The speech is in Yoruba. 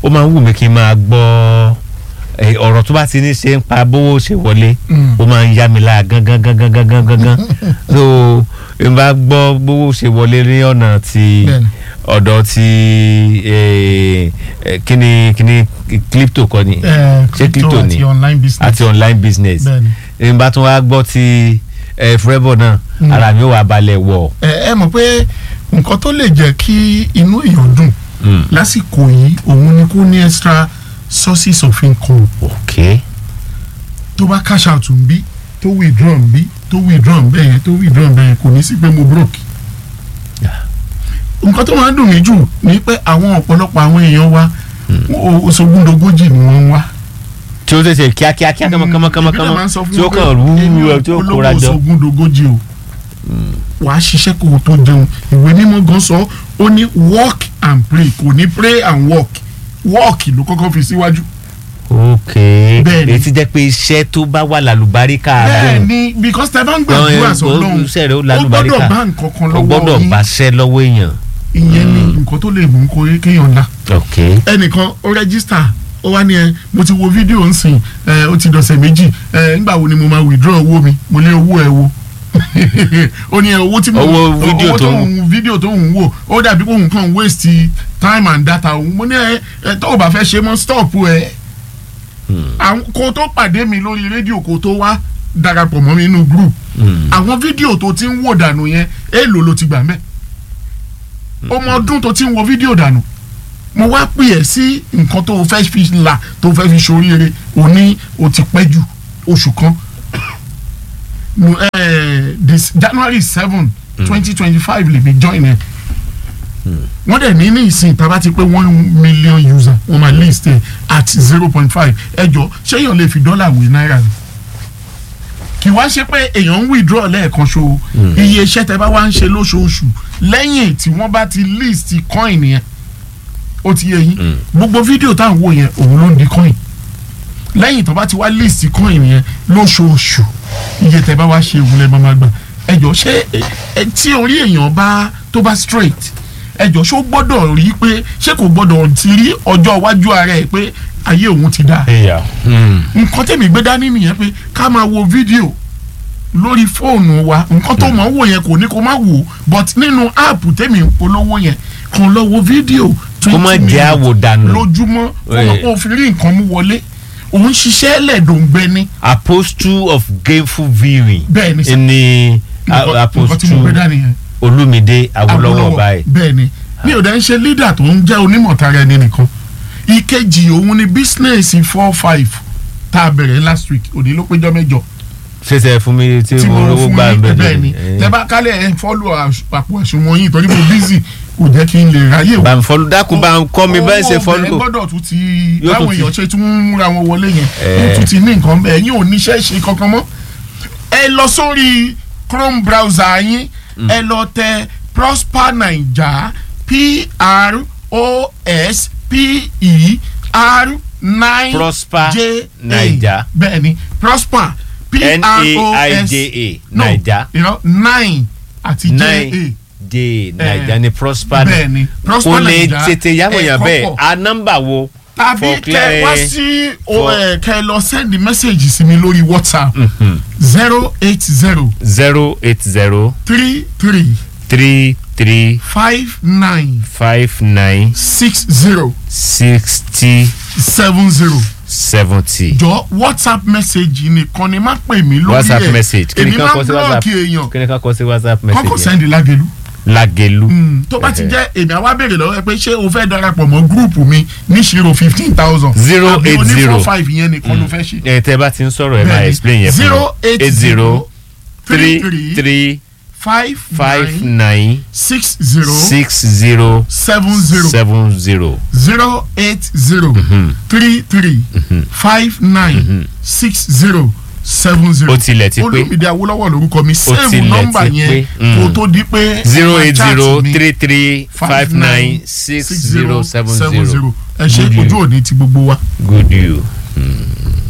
ó máa ń wù mí kí n máa gbọ́ eh, ọ̀rọ̀ tó bá ti ní ṣe ń pa bówó ṣe wọlé Mm. ó máa ń yá mi lára gangan gangan gangan gangan so n bá gbọ́ bówó ṣe wọlé ní ọ̀nà ti Bẹ́ẹ̀ni. ọ̀dọ̀ ti eh, eh, kíni kíni crypto kọ́ ni Eh, ṣé crypto crypto ni àti online business. àti online business Bẹ́ẹ̀ni. n bá tún wá gbọ́ ti eh, forever náà Mm. ara mi ò wá balẹ̀ wọ̀ ẹ ẹ mọ̀ pé nǹkan tó lè jẹ́ kí inú èèyàn dùn Mm. lásìkò yìí òun ni kó ní extra sources of income ok tó bá cash out ń bí tó withdraw ń bí tó withdraw ń bẹ́yẹn tó withdraw ń bẹ́yẹn kò ní sí pé mo broke. nǹkan tó máa ń dùn mí jù ni pé àwọn ọ̀pọ̀lọpọ̀ àwọn èèyàn wa oṣogúndogójì ni wọ́n ń wá. tí ó tẹ̀sẹ̀ kíákíá kíá kánmọ́kánmọ́kánmọ́ tí ó kàn rú ẹ tí ó kóra jọ. oṣogúndogójì o wàá ṣiṣẹ́ kó o tó jẹun ìwé mímọ́ gan sọ ó ní work and pray kò ní pray and work work ló kọ́kọ́ fi síwájú. ok Bẹ́ẹ̀ni. èyí ti jẹ́ pé iṣẹ́ tó bá wà lálùbáríkà bẹ́ẹ̀ gùn ni because tẹ bá ń gbàdúrà sọ́lọ́run iṣẹ́ rẹ̀ ó ó lálùbáríkà gbọ́dọ̀ bá nǹkan kan ó lọ́wọ́ gbọ́dọ̀ yín báṣẹ́ lọ́wọ́ èèyàn ìyẹn ni nǹkan tó lè mú kó kéèyàn la ok ẹnìkan ó rẹ́gísítà ó wá ní ẹ mo ti wo fídíò ń sìn ẹ ó ti dọ̀sẹ̀ méjì ẹ ńgbà wo ni mo máa withdraw owó mi mo lé owó ẹ wo ó ní ẹ owó tí mo Owó fídíò owó tó ń- ń fídíò tó ń wò ó dàbí pé òun kàn waste time and data òun mo ní ẹ ẹ tó o bá fẹ́ ṣe mọ́ stop ẹ àwọn kó tó pàdé mi lórí rédíò kó tó wá darapọ̀ mọ́ mi nínú group Mm. àwọn fídíò tó ti ń wò dànù yẹn èèlò ló ti gbà mẹ́ ọmọ ọdún tó ti ń wo fídíò dànù mo wá pè ẹ́ sí nǹkan tó o fẹ́ fi là tó o fẹ́ fi ṣoríire o ní o ti pẹ́ ju oṣù kan Mo, eh, this January seven twenty twenty five lè mi join ẹ wọ́n dẹ̀ ní ní ìsìn tàbá ti pé one million user wọ́n máa list ẹ̀ at zero point five ẹ jọ ṣé èèyàn lè fi dọ́là wé náírà ni kì wá ṣe pé èèyàn ń withdraw lẹ́ẹ̀kan ṣo iye iṣẹ́ tẹ bá wá ń ṣe lóṣooṣù lẹ́yìn tí wọ́n bá ti list coin yẹn ó ti yé yín gbogbo fídíò tá à ń wò yẹn òun ló ń di coin lẹ́yìn tó bá ti wá list coin yẹn lóṣooṣù iye tẹ bá wá ṣe òun lẹ́ máa máa gbà ẹ jọ ṣé ẹ- ẹ tí orí èèyàn bá tó bá straight ẹ jọ ṣó gbọ́dọ̀ rí pé ṣé kò gbọ́dọ̀ ti rí ọjọ́ iwájú ara ẹ̀ pé ayé òun ti dáa ẹ̀yà nǹkan tẹ̀mí gbé dání nìyẹn pé ká máa wo fídíò lórí fóònù wa nǹkan tó mọ̀ ń wò yẹn kò ní kó má wò but nínú áàpù tẹ̀mí ń polówó yẹn kàn lọ wo fídíò kó má jẹ́ àwòdànù lójúmọ́ kó mọ̀ kó fi rí nǹkan mú wọlé òun ṣiṣẹ́ lẹ́ẹ̀dọ̀ngbẹ ni apostle of gameful viewing bẹ́ẹ̀ ni sà ni nǹkan nǹkan tí mo gbé apostle dání yẹn olúmídé awólọ́wọ̀ báyìí bẹ́ẹ̀ ni mi ò dẹ́ ń ṣe leader tó ń jẹ́ onímọ̀ tara ẹni nìkan ìkejì òun ni business four five tá a bẹ̀rẹ̀ last week òní ló péjọ mẹ́jọ ṣẹṣẹ fún mi tí tí mo mo rówó fún gbà yín bẹ́ẹ̀ bẹ́ẹ̀ ni tẹ bá kálẹ̀ ẹ̀ ń fọ́lù àpò àṣùwọ̀n yín torí mo busy kò jẹ́ kí n lè ráyè bá ń fọlú dákun bá ń kọ́ mi bẹ́ẹ̀ ṣe owó fọlú ọbẹ̀ gbọ́dọ̀ tún ti Yóò tún báwọn ti- èèyàn ṣe tún ń múra wọn wọlé yẹn Eh. wọ́n tún ti ní nǹkan bẹ́ẹ̀ yín ò níṣẹ́ ṣe kankan mọ́ ẹ lọ sórí chrome browser yín ẹ lọ tẹ prosper naija p r o s p e r nine Prosper j Naija. bẹ́ẹ̀ ni prosper p r o s n-a-i-j-a no naija you know, nine àti j a nine j naija ni prosper bẹ́ẹ̀ ni prosper kò lè naija tètè yàwó yàn ẹ̀kọ́ bẹ́ẹ̀ pọ̀ a nọ́mbà wo tàbí for kẹ clear- wá sí o for- ẹ kẹ lọ send message sí mi lórí whatsapp zero eight zero zero eight zero three three three three five nine five nine six zero sixty seven zero seventy. jọ whatsapp message nìkan ni má pè mí lórí ẹ whatsapp message kí ni èmi ká máa kọ ń sí whatsapp blọọkì èèyàn kí ni ká kọ sí whatsapp kọ́kọ́ message yẹn sẹ́ndì lágẹ̀lú lagelu tó bá ti Okay. jẹ́ èmi àwa béèrè lọ́wọ́ ẹ pé ṣé o fẹ́ darapọ̀ mọ́ gúrùpù mi níṣirò fifteen thousand Zero eight àbí zero. oní four five yẹn nìkan ló fẹ́ ṣe. ẹ tẹ bá ti ń sọ̀rọ̀ ẹ máa Bẹ́ẹ̀ni. explain yẹn fún zero eight zero three three three five five nine nine six zero six zero seven zero seven zero. zero eight zero three three five nine six zero seven zero. Ó tilẹ̀ ti pé. Olúmídé Awólọ́wọ̀ lórúkọ mi save tilẹ̀ nọ́mbà ti yẹn pé. Mm. kó tó di pé zero máa eight chat zero mi. three three five nine six zero seven zero. ẹ ṣe Good you. ojú òní ti gbogbo wa. good you. Mm.